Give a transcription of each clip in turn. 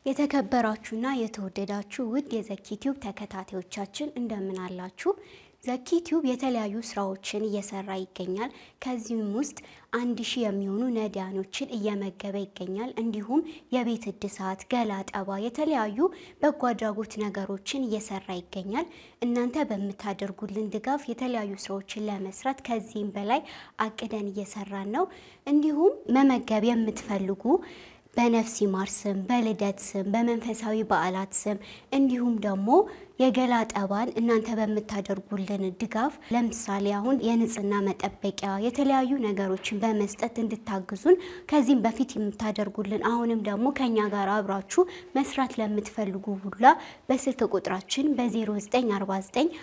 የተከበራችሁና የተወደዳችሁ ውድ የዘኪ ቲዩብ ተከታታዮቻችን እንደምን አላችሁ? ዘኪ ቲዩብ የተለያዩ ስራዎችን እየሰራ ይገኛል። ከዚህም ውስጥ አንድ ሺህ የሚሆኑ ነዳያኖችን እየመገበ ይገኛል። እንዲሁም የቤት እድሳት፣ ገላ ጠባ፣ የተለያዩ በጎ አድራጎት ነገሮችን እየሰራ ይገኛል። እናንተ በምታደርጉልን ድጋፍ የተለያዩ ስራዎችን ለመስራት ከዚህም በላይ አቅደን እየሰራን ነው። እንዲሁም መመገብ የምትፈልጉ በነፍስ ይማር ስም፣ በልደት ስም፣ በመንፈሳዊ በዓላት ስም እንዲሁም ደግሞ የገላ ጠባን እናንተ በምታደርጉልን ድጋፍ ለምሳሌ አሁን የንጽህና መጠበቂያ የተለያዩ ነገሮችን በመስጠት እንድታግዙን ከዚህም በፊት የምታደርጉልን አሁንም ደግሞ ከኛ ጋር አብራችሁ መስራት ለምትፈልጉ ሁላ በስልክ ቁጥራችን በ0949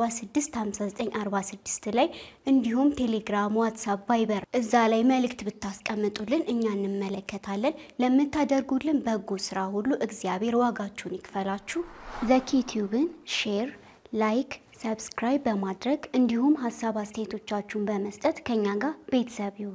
465946 ላይ እንዲሁም ቴሌግራም፣ ዋትሳፕ፣ ቫይበር እዛ ላይ መልእክት ብታስቀምጡልን እኛ እንመለከታለን። ለምታደርጉልን በጎ ስራ ሁሉ እግዚአብሔር ዋጋችሁን ይክፈላችሁ። ዘኪ ቲዩብን ሼር፣ ላይክ፣ ሰብስክራይብ በማድረግ እንዲሁም ሀሳብ አስተያየቶቻችሁን በመስጠት ከኛ ጋር ቤተሰብ ይሁኑ።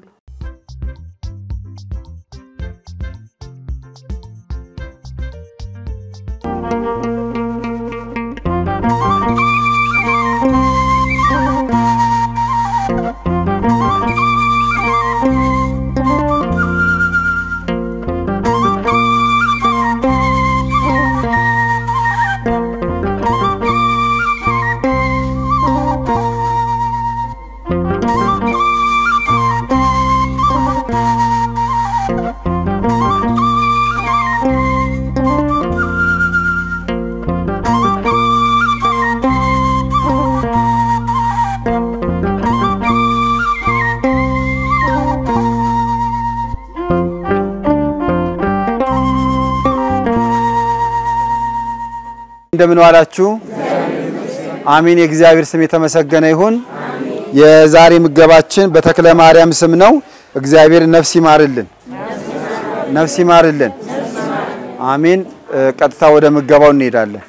እንደምን ዋላችሁ? አሚን። የእግዚአብሔር ስም የተመሰገነ ይሁን። የዛሬ ምገባችን በተክለ ማርያም ስም ነው። እግዚአብሔር ነፍስ ይማርልን፣ ነፍስ ይማርልን። አሚን። ቀጥታ ወደ ምገባው እንሄዳለን።